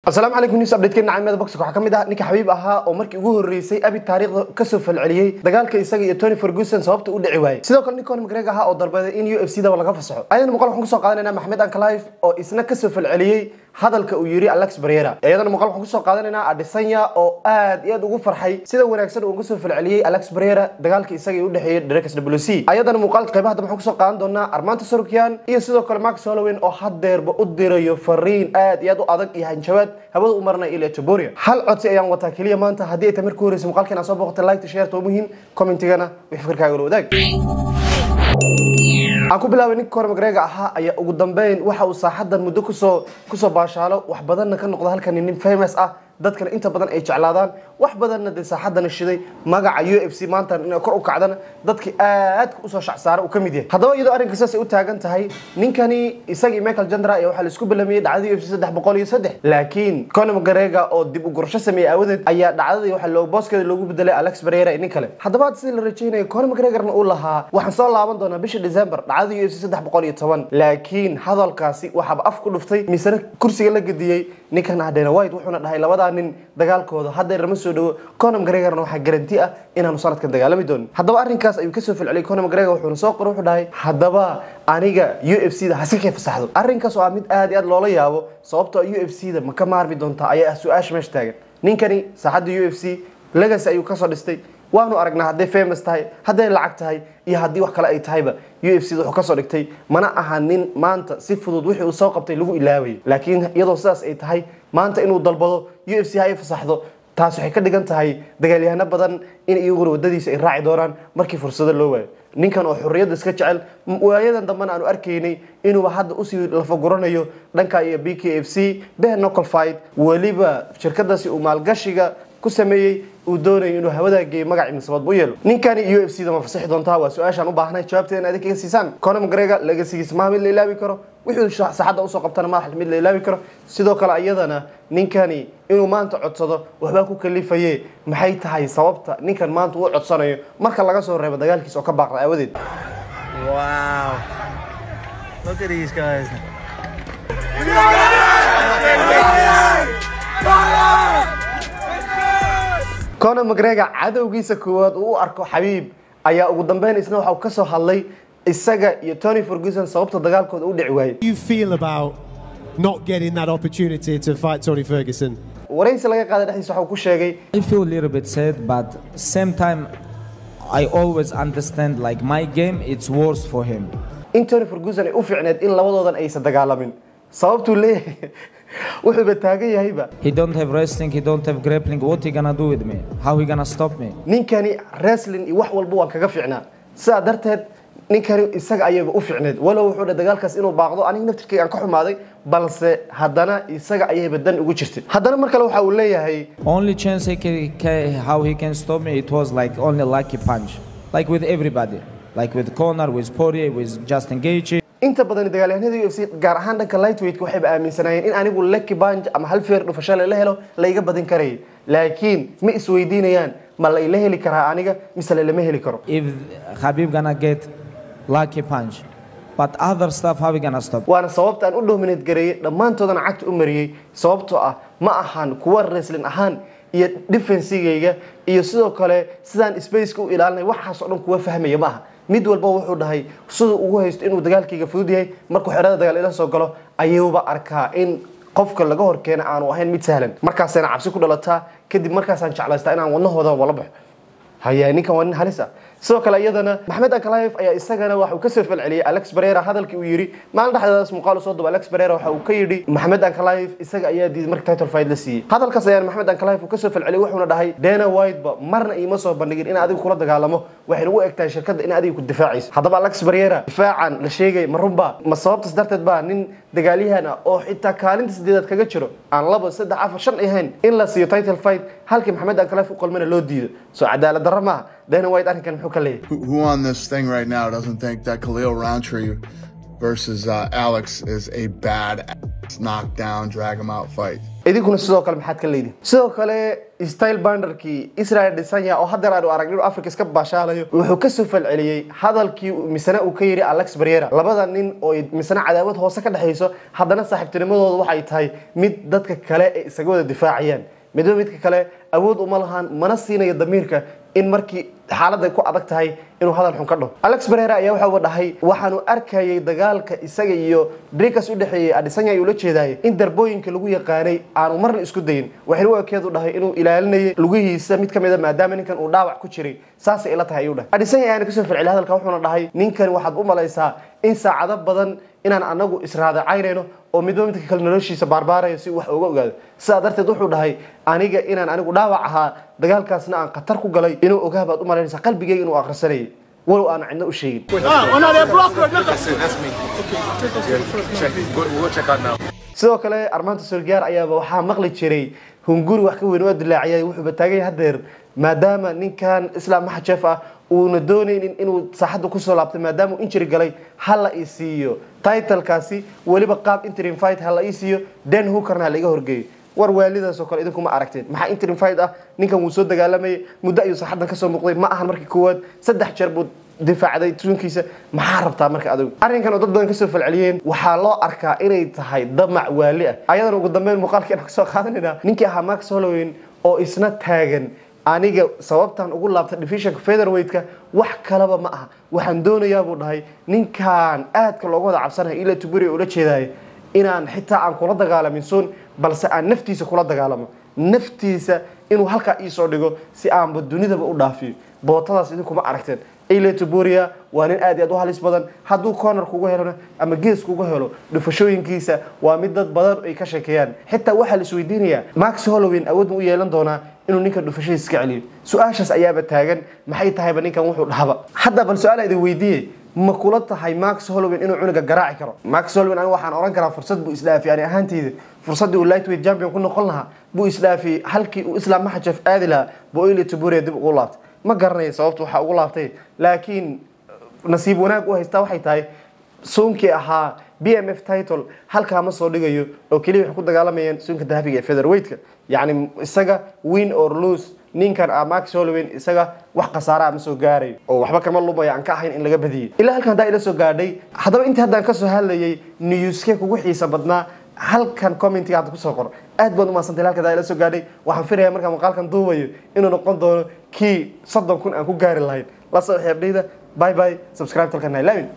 asalaamu calaykum news update-keen nacamada boxka waxaa ka mid ah ninka xabiib ahaa oo markii ugu horreysay abi taariikhda kasoo falceliyey dagaalka isaga iyo tony ferguson sababta u dhici waayey sidoo kale nin conor mcgregor ahaa oo dalbaday in u f c daba laga fasaxo ayadana muuqaal waxaan kusoo qaadanayna maxmed ankalife oo isna kasoo falceliyey hadalka uu yiri alex barriera iyadana muuqaal waxaan kusoo qaadanaynaa adesanya oo aad iyo aad ugu farxay sida wanaagsan uu uga soo falceliyey alex barriera dagaalka isaga ee u dhexeeyay Drake WC ayadana muuqaalka qaybaha dambe waxaan kusoo qaadan doonaa Armando Sorokyan iyo sidoo kale Max Holloway oo hadeerba u dirayo fariin aad iyo aad u adag iyo hanjabaad hawada u marnay ilaa Toboria hal codsi ayaan wataa kaliya maanta haddii ay tamir ku horeysa muuqaalkan aad soo booqatay like share to muhiim commentigana wixii fikirkaaga la wadaag aan ku bilaabay ninka Conor McGregor ahaa ayaa ugu dambeyn waxa uu saaxadan muddo kusoo kusoo baashaalo wax badanna ka noqda halkan nin famous ah dadkana inta badan ay jeclaadaan wax badanna dee saaxadana shiday magaca u f c maanta inay kor u kacdana dadkii aadka usoo shacsaara uu ka mid yahay haddaba iyadoo arrinka saas ay u taagan tahay ninkani isagii michael jandra ayaa waxaa la isku bilamiyey dhacdadii u f c saddex boqol iyo saddex laakiin conor mcgregor oo dib u gurasho sameeyey aawadeed ayaa dhacdadii waxaa loo booskeeda loogu bedelay alex barriera iyo nin kale haddaba sidii la rajaynayo conor mcgregorna uu lahaa waxaan soo laaban doonaa bisha december dhacdadii u f c saddex boqol iyo toban laakiin hadalkaasi waxaaba af ku dhuftay misena kursiga la gediyey ninkan ah dana white wuxuuna dhahay labadaa nin dagaalkooda haddeer lama soo dhawo conor mcgregorna waxaa garanti ah inaanu sanadkan dagaalami doonin haddaba arrinkaas ayuu kasoo falceliyay conor mcgregor wuxuuna soo qoray wuxuu dhahay haddaba aniga u f c da hasi kay fasaxdo arrinkaas oo ah mid aad iyo aad loola yaabo sababtoo u f c da ma ka maarmi doontaa ayaa ah su-aasha meesha taagan ninkani saaxadda u f c legacy ayuu kasoo dhistay waanu aragnaa hadday famous tahay hadday lacag tahay iyo haddii wax kale ay tahayba u f c da wuxuu kasoo dhigtay mana aha nin maanta si fudud wixii uu soo qabtay lagu ilaabayay laakiin iyadoo sidaas ay tahay maanta inuu dalbado u f c ha ay fasaxdo taas waxay ka dhigan tahay dagaalyahano badan in iyaguna wadadiisa ay raaci doonaan markii fursado loo waayo ninkan oo xorriyadda iska jecel waayadan dambena aanu arkaynay inuuba hadda usii lafaguranayo dhanka iyo b k f c ben nocal fight weliba shirkadaasi uu maalgashiga ku sameeyey uu doonayo inuu hawadaa geeyo magaci misabadba u yeelo ninkani u f c da ma fasaxi doontaa waa su-aashaan u baahnay jawaabteena adig kaga siisaan conor mcgregor legasigiisa maha mid la ilaabi karo wixuu saxadda usoo qabtana madax mid la ilaabi karo sidoo kale ayadana ninkani inuu maanta codsado waxbaa ku kalifaye maxay tahay sababta ninkan maanta uu codsanayo marka laga soo reebo dagaalkiisa oo ka baaqda aawadeed Wow. Look at these guys. conor mcgregor cadowgiisa koowaad uu u arko xabiib ayaa ugu dambeyn isna waxa uu ka soo hadlay isaga iyo tony ferguson sababta dagaalkooda u dhici waayey you feel about not getting that opportunity to fight Tony Ferguson? waraysi laga qaaday dhexdiisa waxa uu ku sheegay I feel a little bit sad, but same time, I always understand like my game, it's worse for him. in tony ferguson ay u fiicneed in labadoodan aysan dagaalamin sababtuu leeyahay wuxuuba taagan yahayba He don't have wrestling, he don't have grappling. What he gonna do with me? How he gonna stop me? ninkani wrestling iyo wax walba waan kaga fiicnaa sidaa darteed ninkani isaga ayaba u fiicneed walow wuxuu dhahay dagaalkaas inuu baaqdo aniga naftirkayga aan ka xumaaday balse haddana isaga ayayba dan ugu jirtay haddana mar kale waxa uu leeyahay Only chance he can, can, how he can stop me, it was like only lucky punch, like with everybody, like with Conor, with Poirier, with Justin Gaethje. inta badan dagaalyahanada u f c gaar ahaan dhanka lightweight waxayba aaminsanaayeen in anigu lucky punch ama hal feer dhufasho la helo laiga badin karayay laakiin ma isweydiinayaan ma la ila heli karaa aniga mise lalama heli karo If Habib gonna get lucky punch, but other stuff, how he gonna stop? waana sababta aan u dominate gareeyey dhammaantoodana cagta u mariyey sababtoo ah ma ahan kuwa wrestling ahaan iyo defensigayga iyo sidoo kale sidaan spaceka u ilaalinay waxaas oo dhan kuwa fahmaya ma aha mid walba wuxuu dhahay siduu ugu haysto inuu dagaalkayga fudud yahay markuu xerada dagaal ila soo galo ayuuba arkaa in qofka laga horkeena aanu ahayn mid sahlan markaasayna cabsi ku dhalataa kadib markaasaan jeclaystaa inaan wadnahooda wala baxo haya ninkan waa nin halis ah sidoo kale iyadana maxmed ankalaif ayaa isagana waxa uu kasoo falceliyey alex barera hadalkii uu yidhi maalin dhexdeedaas muuqaal u soo duba alex barera waxa uu ka yidhi maxmed ankalaif isaga ayaa diiday marka title fight la siiyey hadalkaas ayaan maxmed ankalaif uu kasoo falceliyey wuxuuna dhahay dana whiteba marna iima soo bandhigin in adigu kula dagaalamo waxayna u egtahay shirkadda in adiga ku difaacayso haddaba alex barera difaacan la sheegay ma runba ma sababtaas darteed baa nin dagaalyahan ah oo xitaa kaalinta sideedaad kaga jiro aan laba saddex afar shan ahayn in la siiyo title fight halkii maxmed ankalaif u qalmana loo diido soo cadaalad darro maaha dana white arrinkan muxuu ka leeyahay who, who on this thing right now doesn't think that Khalil Roundtree versus uh, Alex is a bad knockdown, drag him out fight. idinkuna sidoo kale maxaad ka leedihin sidoo kale style banderkii israel dhisanya oo haddeer aanu aragnin inuu africa iska baashaalayo wuxuu kasoo falceliyey hadalkii misana uu ka yidhi alex barriera labada nin oo ay misana cadaawad hoose ka dhexayso haddana saaxiibtinimadooda waxay tahay mid dadka kale ay isaga wada difaacayaan midba midka kale awood uma lahaan mana siinayo damiirka in markii xaaladda ku adag tahay inuu hadal xun ka dhaho alex barera ayaa waxa uu dhahay waxaanu arkayay dagaalka isaga iyo drikas u dhexeeyey adisanya ayuu la jeedayay in darbooyinka lagu yaqaanay aanu marna isku dayin waxayna u ekeedu dhahay inuu ilaalinayay lugihiisa mid ka mid a maadaama ninkan uu dhaawac ku jiray saasay ila tahay ayuu dhahay adisanya ayaana kasoo farceli hadalka wuxuuna dhahay ninkan waxaad u malaysaa in saacado badan inaan anagu israadacaynayno oo midba midka kale noloshiisa baarbaarayo si wax uga ogaado sidaa darteed wuxuu dhahay aniga inaan anigu dhaawac ahaa dagaalkaasna aan khatar ku galay inuu ogaa baad u malaynaysaa qalbigeyga inuu akhrisanayay walow aan cidna u sheegin sidoo kale armaanta sorgaar ayaaba waxaa maqli jiray hunguri wax ka weyn oo dilaaciyay wuxuuba taagay hadeer maadaama ninkan islaam maxajef ah uuna doonaynin inuu saaxadda kusoo laabtay maadaama uu injiri galay hala ii siiyo titlekaasi weliba qaab interim fight hala ii siiyo den hookerna ha laiga horgeeyo war waalidaas oo kale idinkuma aragteen maxaa interim fight ah ninkan wuu soo dagaalamayay muddo ayuu saaxaddan kasoo muuqday ma ahan markii koowaad saddex jeer buu difaacday tuunkiisa maxaa rabtaa marka adigu arrinkan oo dad badan kasoo falceliyeen waxaa loo arkaa inay tahay damac waali ah ayadana ugu dambeyn muuqaalkii aan kasoo qaadanayna ninkii ahaa max holloway oo isna taagan aniga sababtan ugu laabtay divisionka featherweightka wax kalaba ma aha waxaan doonayaa buu dhahay ninkan aadka looga wada cabsanayo ila tuburi ula jeedaayo inaan xitaa aan kula dagaalamin soon balse aan naftiisa kula dagaalamo naftiisa inuu halkaa iisoo dhigo si aanba dunidaba u dhaafiyo bootadaas idinkuma aragteen ile tuburia waa nin aad iyo aad u halis badan hadduu corner kugu helona ama gees kugu helo dhufashooyinkiisa waa mid dad badan ay ka sheekeeyaan xitaa waxaa la isweydiinayaa max hollowin awood ma u yeelan doonaa inuu ninkan dhufashadiisa iska celiyo su-aashaas ayaaba taagan maxay tahayba ninkan wuxuu dhahaba hadda bal su-aal idin weydiiye ma kula tahay max hollowin inuu cunuga garaaci karo max hollowin aniga waxaan oran karaa fursad buu isdhaafiyay ani ahaanteyda fursaddii uu lightweight champion ku noqon lahaa buu isdhaafiyey halkii uu islam maxajef aadi lahaa buu ile tuburia dib ugu laabtay ma garanayo sababta waxaa ugu laabtay laakiin nasiib wanaag u haystaa waxay tahay suunkii ahaa b m f title halkaa ma soo dhigayo oo keliya waxay ku dagaalamayaan suunka dahabiga ee featherweightka yacni isaga win or lose ninkan ah max hollowin isaga wax khasaaraa ma soo gaarayo oo waxba kama lumaya aan ka ahayn in laga badiyey ilaa halkan haddaa ila soo gaadhay haddaba intii haddaan kasoo hadlayay newskee kugu xiisa badnaa halkan commentiga hadda kusoo qor aad baad umahadsantay halkan haddaa ila soo gaadhay waxaan filayaa markaan muuqaalkan duubayo inuu noqon doono kii soddon kun aan ku gaari lahayn la soo xeebdhayda bye bye subscribe talkan ha ilaawin